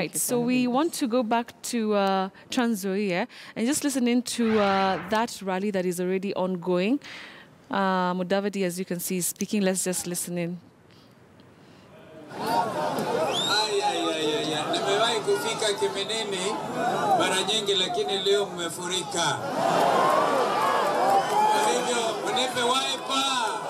right, you so for we having us. want to go back to uh, Trans Nzoia and just listen into uh, that rally that is already ongoing. Uh, Mudavadi, as you can see, is speaking. Let's just listen in. Aya, aya, aya, aya. Nimewahi kufika Kiminini mara nyingi, lakini leo mmefurika. Kwa hivyo mnipe waipa,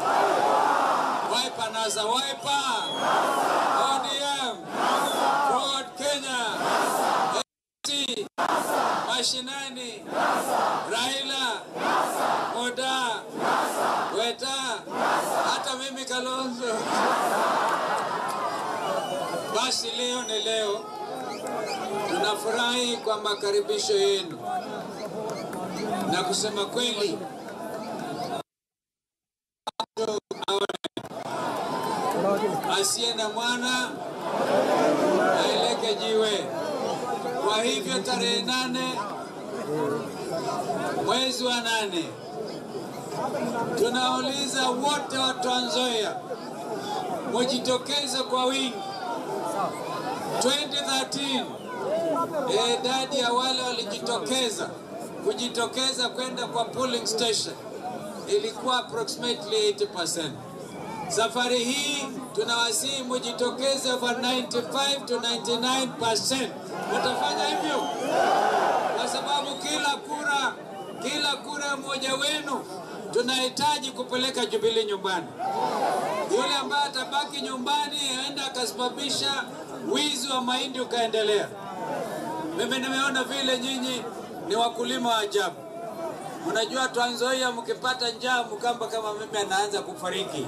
waipa NASA, waipa ODM, Ford Kenya, ANC, mashinani, Raila, Moda, Weta, hata mimi Kalonzo. Basi leo ni leo, tunafurahi kwa makaribisho yenu, na kusema kweli asiye na mwana aeleke jiwe. Kwa hivyo tarehe nane mwezi wa nane tunauliza wote wa Trans Nzoia mujitokeze kwa wingi 2013 eh, idadi ya wale walijitokeza kujitokeza kwenda kwa polling station ilikuwa approximately 80%. Safari hii tunawasihi mujitokeze for 95 to 99%. Mutafanya hivyo kwa sababu kila kura, kila kura mmoja wenu tunahitaji kupeleka Jubilee nyumbani. Yule ambaye atabaki nyumbani aenda akasababisha wizi wa mahindi ukaendelea. Mimi nimeona vile nyinyi ni wakulima wa ajabu. Unajua Trans Nzoia mkipata njaa mkamba kama mimi anaanza kufariki,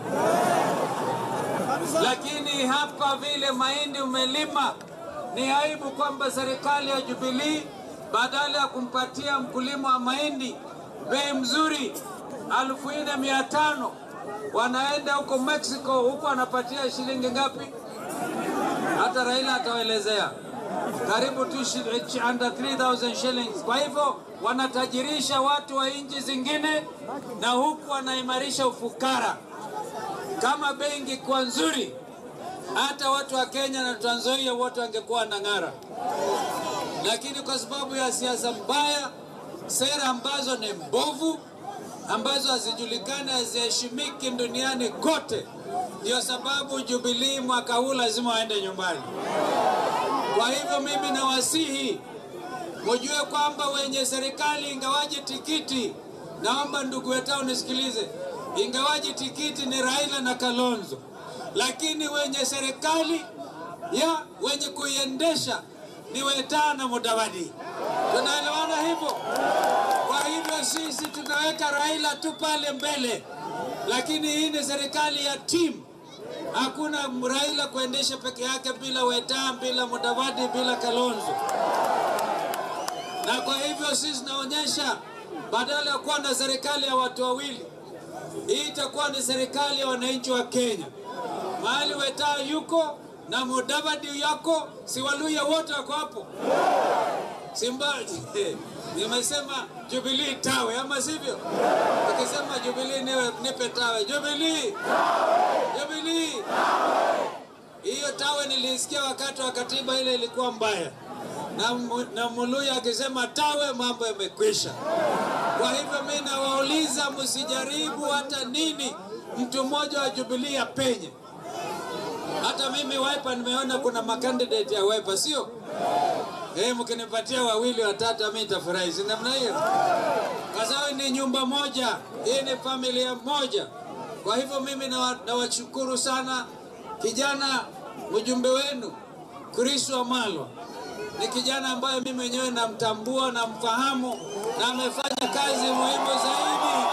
lakini hapa vile mahindi umelima, ni aibu kwamba serikali ya Jubilee badala ya kumpatia mkulima wa mahindi bei mzuri elfu nne mia tano wanaenda huko Mexico, huko anapatia shilingi ngapi? Hata Raila atawaelezea karibu tu shi- under 3000 shillings. Kwa hivyo wanatajirisha watu wa nchi zingine na huku wanaimarisha ufukara. Kama bei ingekuwa nzuri, hata watu wa Kenya na Trans Nzoia wote wangekuwa na ng'ara, lakini kwa sababu ya siasa mbaya, sera ambazo ni mbovu, ambazo hazijulikani, haziheshimiki duniani kote, ndio sababu Jubilee mwaka huu lazima waende nyumbani. Kwa hivyo mimi nawasihi mujue kwamba wenye serikali, ingawaje tikiti, naomba ndugu wetao nisikilize, ingawaje tikiti ni Raila na Kalonzo, lakini wenye serikali ya wenye kuiendesha ni Wetaa na Mudavadi. Tunaelewana hivyo? Kwa hivyo sisi tunaweka Raila tu pale mbele, lakini hii ni serikali ya timu. Hakuna Raila kuendesha peke yake bila Wetaa, bila Mudavadi, bila Kalonzo. Na kwa hivyo sisi tunaonyesha badala ya kuwa na serikali ya watu wawili, hii itakuwa ni serikali ya wananchi wa Kenya. Mahali Wetaa yuko na Mudavadi yako, si Waluya wote wako hapo. Simba nimesema Jubilee tawe, ama sivyo? Ukisema Jubilee niwe nipe tawe. Jubilee, Jubilee. Hiyo tawe nilisikia wakati wa katiba ile ilikuwa mbaya, na, mu- na Muluya akisema tawe, mambo yamekwisha. Kwa hivyo mimi nawauliza, msijaribu hata nini mtu mmoja wa Jubilee apenye. Hata mimi Wiper nimeona kuna makandidate ya Wiper, sio? Eh, mkinipatia wawili watatu mimi nitafurahi. Si namna hiyo? Kwa sababu ni nyumba moja, hii ni familia moja. Kwa hivyo mimi nawa- nawashukuru sana kijana mjumbe wenu Chris Wamalwa. Ni kijana ambaye mimi mwenyewe namtambua, namfahamu na amefanya kazi muhimu zaidi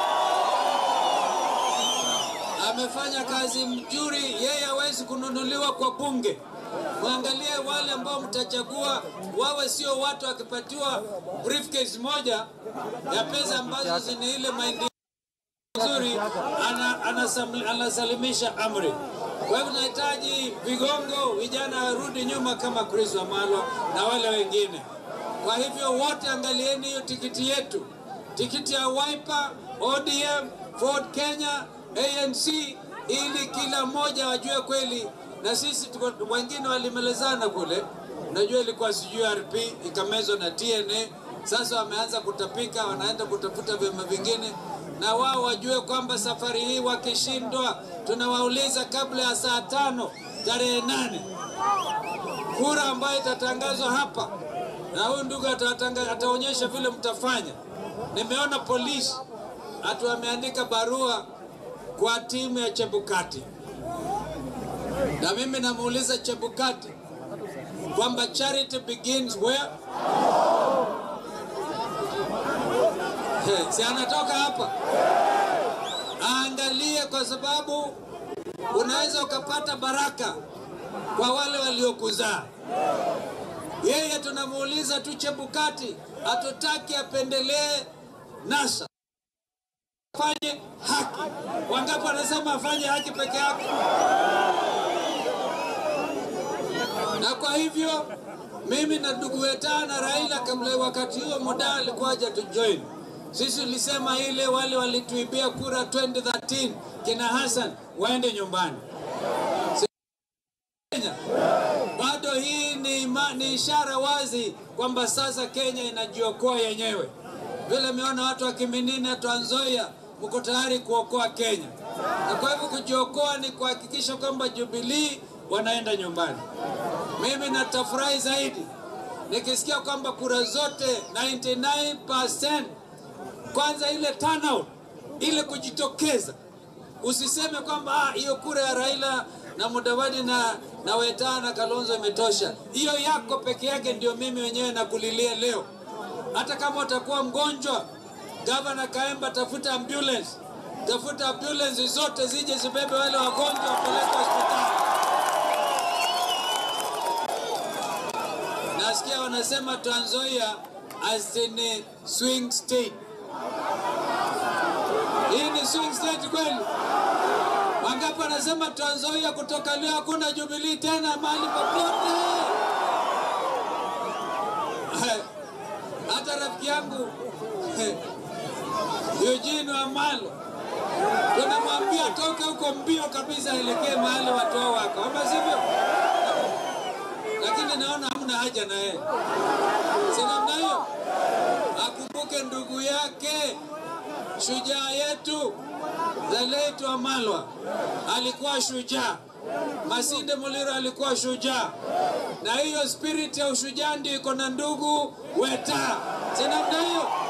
amefanya kazi mzuri. Yeye hawezi kununuliwa kwa bunge. Mwangalie wale ambao mtachagua, wawe sio watu wakipatiwa briefcase moja ya pesa ambazo zina ile mahindi nzuri, ana, anasam- anasalimisha amri. Kwa hivyo tunahitaji vigongo, vijana warudi nyuma kama Chris Wamalwa na wale wengine. Kwa hivyo wote angalieni hiyo tikiti yetu, tikiti ya Wiper, ODM, Ford Kenya, ANC, ili kila mmoja wajue kweli, na sisi tuko, wengine walimelezana kule Unajua ilikuwa sijui RP ikamezwa na TNA. Sasa wameanza kutapika, wanaenda kutafuta vyama vingine, na wao wajue kwamba safari hii wakishindwa, tunawauliza kabla ya saa tano tarehe nane kura ambayo itatangazwa hapa, na huyu ndugu atatanga- ataonyesha vile mtafanya. Nimeona polisi atu wameandika barua kwa timu ya Chebukati, na mimi namuuliza Chebukati kwamba charity begins where? He, si anatoka hapa, aangalie, kwa sababu unaweza ukapata baraka kwa wale waliokuzaa. Yeye tunamuuliza tu Chebukati, hatutaki apendelee NASA, afanye haki. Wangapi wanasema afanye haki peke yake? Na kwa hivyo mimi na ndugu Weta na Raila, kabla wakati huo muda alikuwa haja tujoin sisi, tulisema ile wale walituibia kura 2013 kina Hassan waende nyumbani. Kenya. Bado hii ni, ima, ni ishara wazi kwamba sasa Kenya inajiokoa yenyewe. Vile meona watu wa Kiminini, Trans Nzoia mko tayari kuokoa Kenya, na kwa hivyo kujiokoa ni kuhakikisha kwamba Jubilee wanaenda nyumbani. Mimi natafurahi zaidi nikisikia kwamba kura zote 99% kwanza ile turnout, ile kujitokeza Usiseme kwamba "Ah, hiyo kura ya Raila na Mudavadi na, na Weta na Kalonzo imetosha. Hiyo yako peke yake ndio mimi wenyewe nakulilia leo. Hata kama utakuwa mgonjwa, gavana Kaemba, tafuta ambulance, tafuta ambulance zote zije zibebe wale wagonjwa wapeleke hospitali. Nasikia wanasema Trans Nzoia as in a swing state. Hii ni swing state kweli? Wangapi wanasema Trans Nzoia kutoka leo hakuna Jubilee tena mahali popote? Hata rafiki yangu Eugene Wamalo tunamwambia toke huko mbio kabisa, aelekee mahali watu wao wako, ama sivyo? Lakini naona hamna haja na yeye, si namna hiyo? Akumbuke ndugu yake shujaa yetu the late Wamalwa alikuwa shujaa, Masinde Muliro alikuwa shujaa, na hiyo spirit ya ushujaa ndio iko na ndugu Weta, si namna hiyo?